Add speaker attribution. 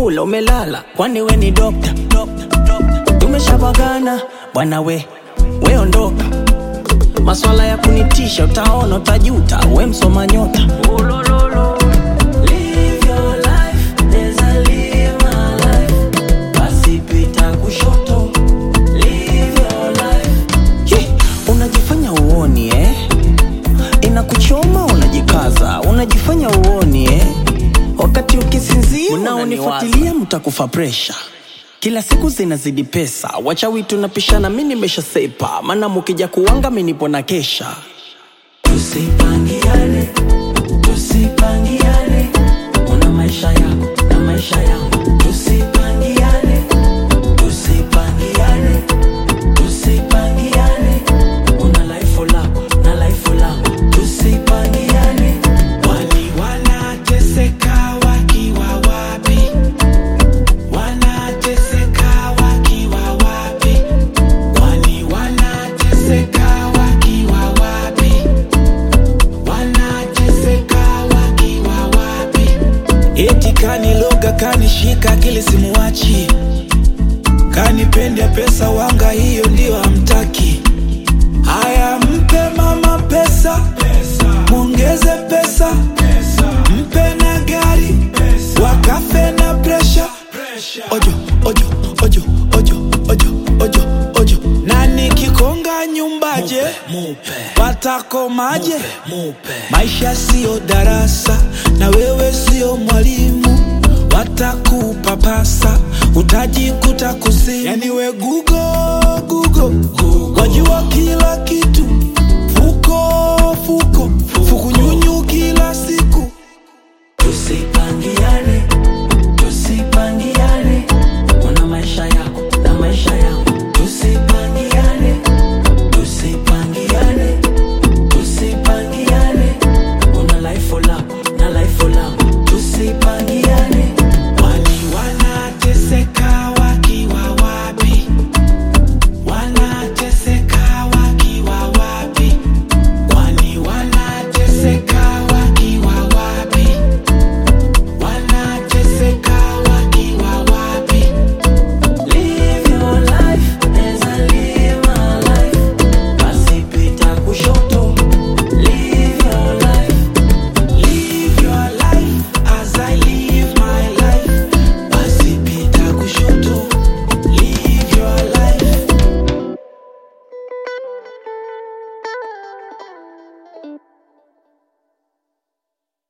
Speaker 1: umekula umelala kwani we ni dokta tumeshavagana bwana we we ondoka maswala ya kunitisha utaona utajuta we msoma nyota Live your life, neza live my life. Basi pita kushoto. Live your life. Ye, unajifanya uoni eh? inakuchoma unajikaza unajifanya uoni eh? wakati ukisinzia unaonifuatilia mtakufa presha kila siku zinazidi pesa wachawi tunapishana mi nimeshasepa maana mukija kuwanga mi nipo na kesha tusipangiane tusipangiane una maisha yako na maisha yangu tusipangiane tusipangiane tusipangiane una laifu lako na laifu langu tusipangiane
Speaker 2: Wali wanateseka wakiwa wapi? Wanateseka wakiwa wapi? Wali wanateseka wakiwa wapi? Wanateseka wakiwa wapi? Eti kaniloga kanishika akili simuwachi, kanipende pesa wanga, hiyo ndio hamtaki. Haya, mpe mama pesa, mwongeze pesa, mpe na gari, wakafe na presha. Ojo, ojo, ojo, ojo, ojo, ojo, ojo. Na nikikonga nyumbaje, watakomaje? Maisha siyo darasa, na wewe siyo mwalimu, watakupapasa, utajikuta kuzimu. Yani we Google, Google, wajua kila kitu, fuko fuko, fukunyunyu kila siku.
Speaker 1: tusipangiane tusipangiane una maisha yako na maisha yangu